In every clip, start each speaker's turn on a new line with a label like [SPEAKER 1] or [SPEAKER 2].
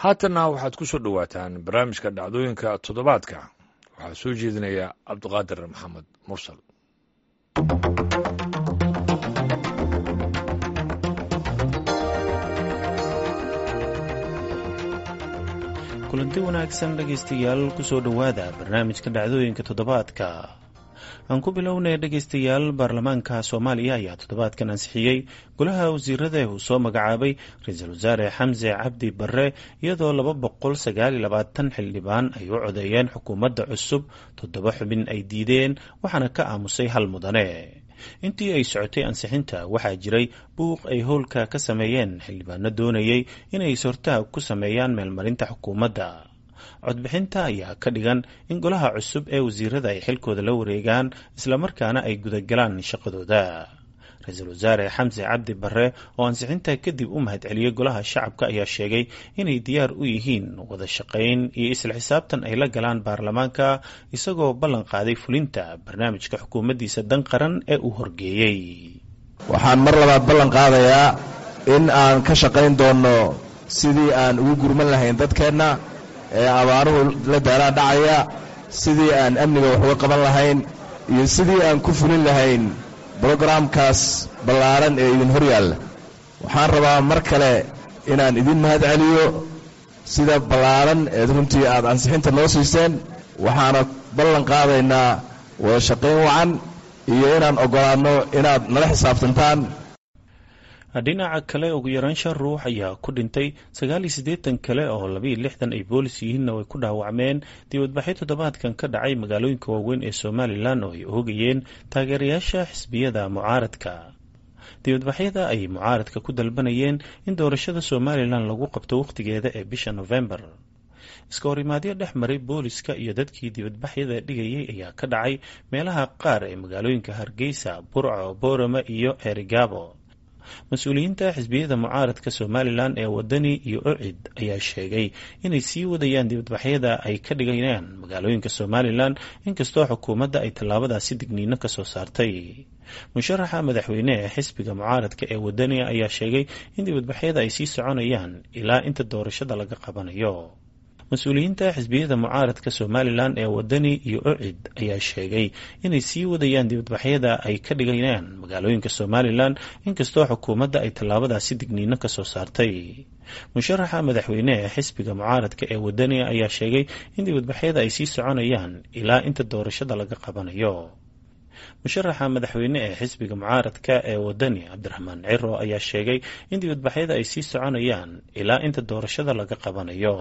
[SPEAKER 1] haatanna waxaad ku soo dhowaataan barnaamijka dhacdooyinka toddobaadka waxaa soo jeedinaya cabdiqaadir maxamed mursal
[SPEAKER 2] kulanti wanaagsan dhegaystayaal kusoo dhowaada barnaamijka dhacdooyinka toddobaadka aan ku bilownay dhegaystayaal baarlamaanka soomaaliya ayaa toddobaadkan ansixiyey golaha wasiirada uu soo magacaabay ra-iisul wasaare xamse cabdi barre iyadoo laba boqol sagaal iyo labaatan xildhibaan ay u codeeyeen xukuumadda cusub toddoba xubin ay diideen waxaana ka aamusay hal mudane intii ay socotay ansixinta waxaa jiray buuq ay howlka ka sameeyeen xildhibaano doonayay inay sortaha ku sameeyaan meelmarinta xukuumadda codbixinta ayaa ka dhigan in golaha cusub ee wasiirada ay xilkooda la wareegaan islamarkaana ay gudagalaan shaqadooda ra-iisul wasaare xamse cabdi barre oo ansixinta kadib u mahadceliyey golaha shacabka ayaa sheegay inay diyaar u yihiin wada shaqayn iyo isla xisaabtan ay la galaan baarlamaanka isagoo ballan qaaday fulinta barnaamijka xukuumaddiisa dan qaran ee uu horgeeyey
[SPEAKER 3] waxaan mar labaad ballan qaadayaa in aan ka shaqayn doonno sidii aan ugu gurman lahayn dadkeenna ee abaaruhu la daaraan dhacaya sidii aan amniga wax uga qaban lahayn iyo sidii aan ku fulin lahayn brogaraamkaas ballaaran ee idin hor yaalla waxaan rabaa mar kale inaan idin mahad celiyo sida ballaaran eed runtii aad ansixinta noo siiseen waxaana ballan qaadaynaa wada shaqayn wacan iyo inaan oggolaanno inaad nala xisaabtantaan
[SPEAKER 2] dhinaca kale ugu yaraan shan ruux ayaa ku dhintay sagaal iyo siddeetan kale oo labayo lixdan ay boolis yihiinna way ku dhaawacmeen dibadbaxyo toddobaadkan ka dhacay magaalooyinka waaweyn ee somalilan oo ay oogayeen taageerayaasha xisbiyada mucaaradka dibadbaxyada ay mucaaradka ku dalbanayeen in doorashada somalilan lagu qabto wakhtigeeda ee bisha nofembar iska horimaadyo dhex maray booliska iyo dadkii dibadbaxyada dhigayay ayaa ka dhacay meelaha qaar ee magaalooyinka hargeysa burco boorama iyo eerigaabo mas-uuliyiinta xisbiyada mucaaradka somalilan ee wadani iyo ocid ayaa sheegay inay sii wadayaan dibadbaxyada ay ka dhigayaan magaalooyinka somalilan inkastoo xukuumadda ay tallaabadaasi digniino ka soo saartay musharaxa madaxweyne ee xisbiga mucaaradka ee wadani ayaa sheegay in dibadbaxyada ay sii soconayaan ilaa inta doorashada laga qabanayo mas-uuliyiinta xisbiyada mucaaradka somalilan ee wadani iyo ocid ayaa sheegay inay sii wadayaan dibadbaxyada ay ka dhigayaan magaalooyinka somalilan inkastoo xukuumadda ay tallaabadaasi digniino ka soo saartay musharaxa madaxweyne ee xisbiga mucaaradka ee wadani ayaa sheegay in dibadbaxyada ay sii soconayaan ilaa inta doorashada laga qabanayo musharaxa madaxweyne ee xisbiga mucaaradka ee wadani cabdiraxmaan ciro ayaa sheegay in dibadbaxyada ay sii soconayaan ilaa inta doorashada laga qabanayo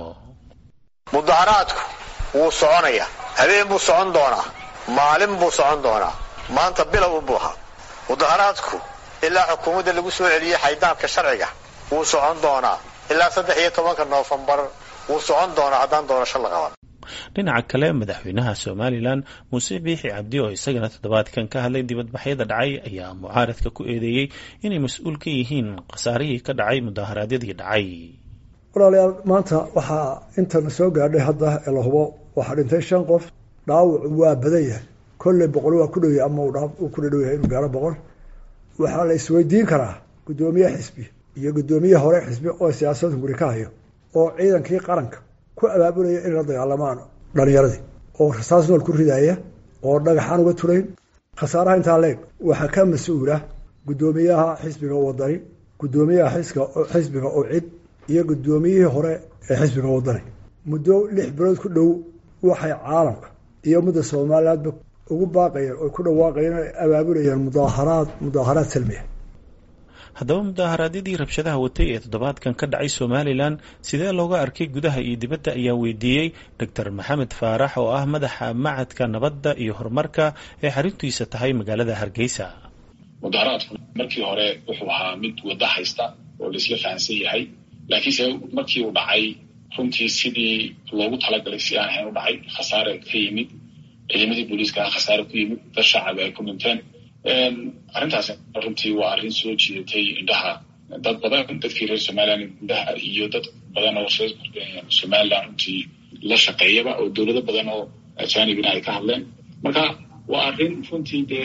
[SPEAKER 4] mudaharaadku wuu soconayaa habeen buu socon doonaa maalin buu socon doonaa maanta bilow unbuu ahaa mudaharaadku ilaa xukuumadda lagu soo celiyey xaydaanka sharciga wuu socon doonaa ilaa saddex iyo tobanka noofembar wuu socon doonaa haddaan doorasho la qaban
[SPEAKER 2] dhinaca kale madaxweynaha somalilan muuse biixi cabdi oo isagana toddobaadkan ka hadlay dibadbaxyada dhacay ayaa mucaaradka ku eedeeyey inay mas-uul ka yihiin khasaarihii ka dhacay mudaharaadyadii dhacay
[SPEAKER 5] walaalayaal maanta waxaa intana soo gaadhay hadda ee la hubo waxaa dhintay shan qof dhaawacu waa badan yahay kolley boqol waa ku dhow yahay ama uu ku dhadhow yahay inuu gaaro boqol waxaa la isweydiin karaa guddoomiye xisbi iyo guddoomiye hore xisbi oo siyaasada guri ka hayo oo ciidankii qaranka ku abaabulaya inay la dagaalamaan dhalinyaradii oo rasaas nool ku ridaaya oo dhagaxaan uga turayn khasaaraha intaa leeg waxaa ka mas-uula guddoomiyaha xisbiga wadani guddoomiyaha xisbiga oo cid iyo guddoomiyihii hore ee xisbiga wadani muddo lix bilood ku dhow waxay caalamka iyo ummadda somalilandba ugu baaqayeen oo ku dhawaaqayeen ay abaabulayeen mudaaharaad mudaaharaad salmiya
[SPEAKER 2] haddaba mudaaharaadyadii rabshadaha watay ee toddobaadkan ka dhacay somalilan sidee looga arkay gudaha iyo dibadda ayaa weydiiyey doctor maxamed faarax oo ah madaxa macadka nabadda iyo horumarka ee xaruntiisa tahay magaalada hargeysa
[SPEAKER 6] mudaharaadku markii hore wuxuu ahaa mid waddo haysta oo laisla fahansan yahay laakiinse markii uu dhacay runtii sidii loogu talagalay si aan ahayn u dhacay khasaare ka yimid ciidamadii booliiska khasaare ku yimid dad shacab ay ku dhinteen arrintaas runtii waa arrin soo jiidatay indhaha dad badan dadkii reer somaliland indhaha iyo dad badan oo reer somaliland runtii la shaqeeyaba oo dowlado badan oo ajanibina ay ka hadleen marka waa arrin runtii dee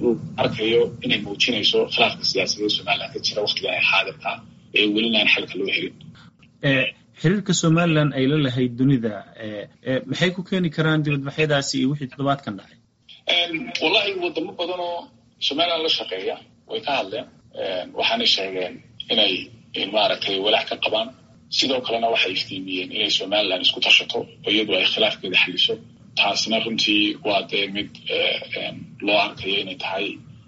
[SPEAKER 6] arkayo inay muujinayso khilaafka siyaasadeed somaliland ka jira waktigan ay xaadirka ee welina aan xalka loo helin
[SPEAKER 2] xiriirka somalilan ay la lahayd dunida maxay ku keeni karaan dibadbaxyadaasi iyo wixii toddobaadkan dhacay
[SPEAKER 6] wallahi wadamo badan oo somalilan la shaqeeya way ka hadleen waxaanay sheegeen inay maaragtay walaac ka qabaan sidoo kalena waxay iftiimiyeen inay somalilan isku tashato oo iyadu ay khilaafkeeda xaliso taasina runtii waa dee mid loo arkayo inay tahay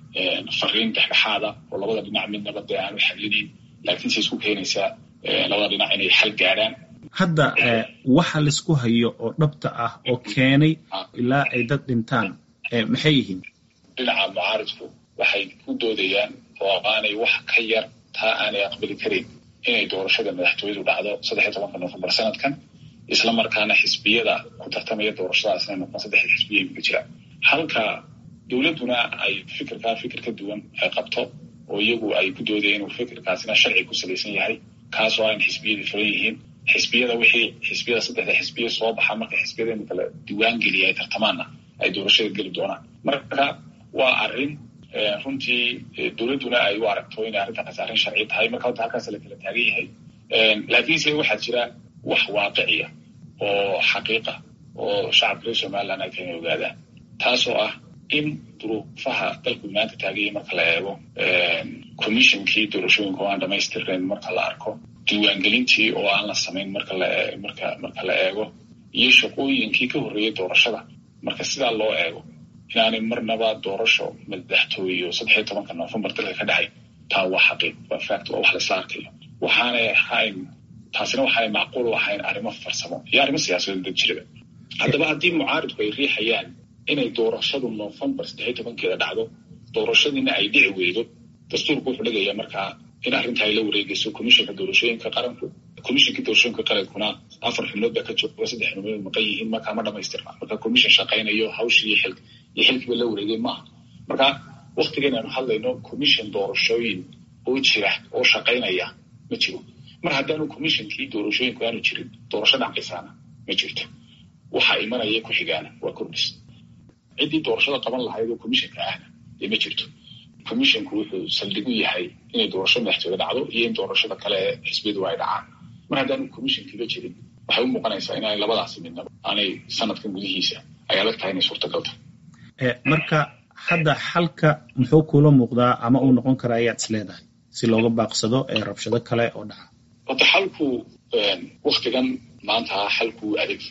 [SPEAKER 6] fariin dhexdhexaada oo labada dhinac midnaba dee aanu xalinayn laakiinse isku keenaysaa labada dhinac inay xal gaadhaan
[SPEAKER 2] hadda waxa laisku hayo oo dhabta ah oo keenay ilaa ay dad dhintaan maxay yihiin
[SPEAKER 6] dhinaca mucaaridku waxay ku doodayaan oo aanay wax ka yar taa aanay aqbali karin inay doorashada madaxtooyadu dhacdo saddexiy tobanka nofembar sanadkan isla markaana xisbiyada ku tartamaya doorashadaas inay noqon saddexda xisbiya imika jira halka dowladduna ay fikirkaa fikir ka duwan ay qabto oo iyagu ay ku doodayeen inuu fikirkaasina sharci ku salaysan yahay kaasoo aan xisbiyadii furan yihiin xisbiyada wixii xisbiyada saddexda xisbiya soo baxa marka xisbiyada imika la diwaan geliya ay tartamaanna ay doorashada geli doonaan marka waa arrin runtii dowladduna ay u aragto inay arrintaas arrin sharci tahay marka horta halkaas la kala taagan yahay laakiinse waxaa jira wax waaqiciya oo xaqiiqa oo shacabka reer somaliland ay kana ogaadaan taasoo ah in duruufaha dalku maanta taagayay marka la eego commissionkii doorashooyinka oo aan dhamaystirnayn marka la arko diiwaangelintii oo aan la samayn marka la marka marka la eego iyo shaqooyinkii ka horreeyay doorashada marka sidaa loo eego inaanay marnaba doorasho madaxtooye oo saddexiyo tobanka novembar dalka ka dhacay taa waa xaqiiq waa fact waa wax laisla arkayo waxaanay ahayn taasina waxaanay macquul u ahayn arrimo farsamo iyo arrimo siyaasadeed dad jiraba haddaba haddii mucaaridku ay riixayaan inay doorashadu novembar saddexiyo tobankeeda dhacdo doorashadiina ay dhici weydo dastuurku wuxuu dhigayaa markaa in arrinta ay la wareegayso commissionka doorashooyinka qaranku commissionka doorashooyinka qarankuna afar xubnood baa ka jooga saddex xubnood maqan yihiin markaa ma dhamaystirna marka commission shaqaynayo hawshii iyo xilk iyo xilkiiba la wareegay maaha marka waktigan aanu hadlayno commission doorashooyin oo jira oo shaqaynaya ma jiro mar haddaanu commissionkii doorashooyinku aanu jirin doorasho dhacaysaana ma jirto waxa imanaya ku xigaana waa kordhis ciddii doorashada qaban lahayd oo commissionka ahna dee ma jirto commissionku wuxuu saldhig u yahay inay doorasho madaxtooye dhacdo iyo in doorashada kale ee xisbiyadu ay dhacaan mar haddaanu commissionkiiba jirin waxay u muuqanaysaa inaanay labadaasi midnaba aanay sanadkan gudihiisa ay adag tahay inay suurtagal tahay
[SPEAKER 2] marka hadda xalka muxuu kuula muuqdaa ama uu noqon karaa ayaad is leedahay si looga baaqsado ee rabshado kale oo dhaca
[SPEAKER 6] horta xalku waktigan maanta xalku adag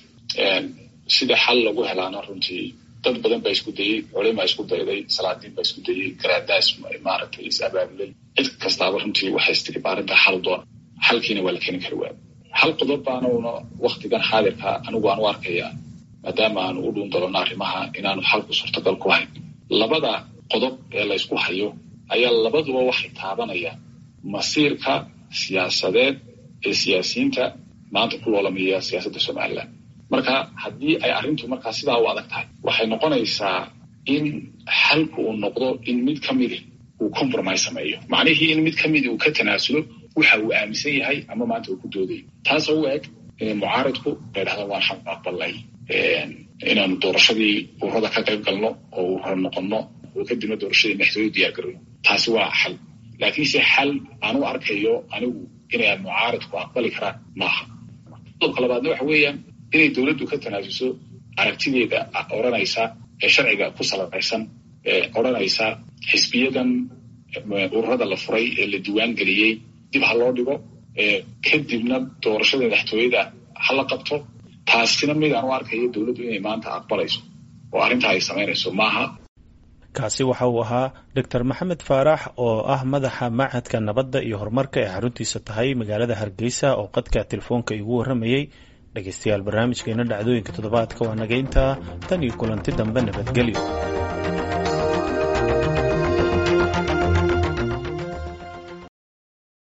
[SPEAKER 6] sida xal lagu helaana runtii dad badan baa isku dayey culimaa isku dayday salaadiin baa isku dayey garaadaas maaragtay is abaabulay cid kastaaba runtii waxay istiri arrinta xal doona xalkiina waa la keeni kari waaya hal qodob baanuna waktigan xaadirka anigu aan u arkayaa maadaama aanu u dhuun dalano arrimaha inaanu xalku suurtagal ku hayn labada qodob ee la ysku hayo ayaa labaduba waxay taabanayaan masiirka siyaasadeed ee siyaasiyiinta maanta ku loolamaya siyaasadda somaliland marka haddii ay arrintu markaa sidaa u adag tahay waxay noqonaysaa in xalku uu noqdo in mid ka midi uu compromise sameeyo macnihii in mid ka midi uu ka tanaasulo waxa uu aaminsan yahay ama maanta uu ku doodayo taasoo u eg inay mucaaridku ay dhahdaan waan xaq aqbalnay inaanu doorashadii ururada ka qayb galno oo urura noqonno oo kadibna doorashadii madaxtooye diyaar garino taasi waa xal laakiinse xal aan u arkayo anigu inay mucaaridku aqbali karaan maaha qodobka labaadna waxa weeyaan inay dowladdu ka tanaasuso aragtideeda odhanaysa ee sharciga ku salabaysan ee odhanaysa xisbiyadan ururada la furay ee la diiwaan geliyey dib ha loo dhigo kadibna doorashada madaxtooyada ha la qabto taasina mid aan u arkayo dowladdu inay maanta aqbalayso oo arrintaa ay samaynayso maaha
[SPEAKER 2] kaasi waxa uu ahaa doctor maxamed faarax oo ah madaxa machadka nabadda iyo horumarka ee xaruntiisa tahay magaalada hargeysa oo qadka telefoonka igu warramayey dhegeystayaal barnaamijkeena dhacdooyinka toddobaadka waa nageynta tan iyo kulanti dambe nabadgelyo